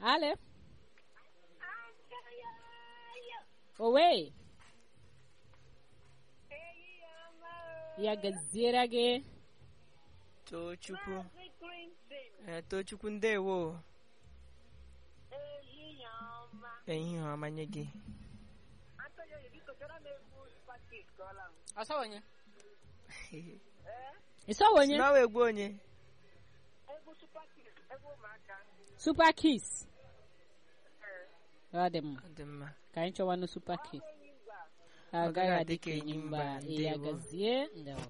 Ale. Owe. Ya gaziere gị. Tochukwu. Eh, Tochukwu ndewo. Ehihie ọma nye gị. Ọsọwonye. Ịsọwonye. Nawa egwu onye. Super Kiss. Ọ dị mma. Ọ dị mma. Ka anyị chọwanụ Super Kiss. Ọ agaghị adị ka enyi mba ya ndewo. gazie ndewo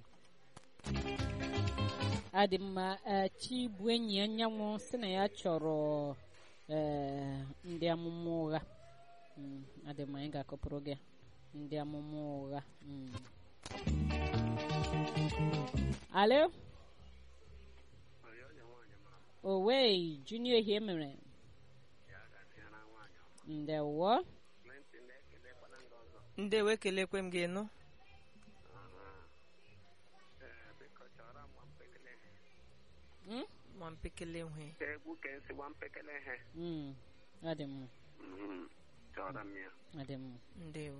adị mma eh, chi bụ enyi anyanwụ si na ya chọrọ eh, ndị amụma ụgha Mm, adị mma anyị ga-akọpụrụ gị ndị amụma ụgha Mm. alo owe junior ihe mere ndewo Ndewo ekelekwe m gị nụ. Mm? Ma mpekele nwe. egwu ka esi gba mpekele ihe Mm, adị mma Mhm. chọrọ m ya adị mma Ndewo.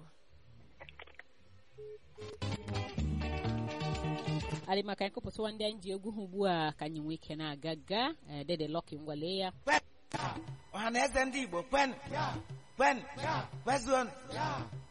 adị maka anyị kụpụtụwa ndị anyị ji egwu ha ugbu a ka anyị nwee ike na-aga ga eh, dede lọki ngwalee ya ọha na eze ndị igbo kwen kwen kwezuonu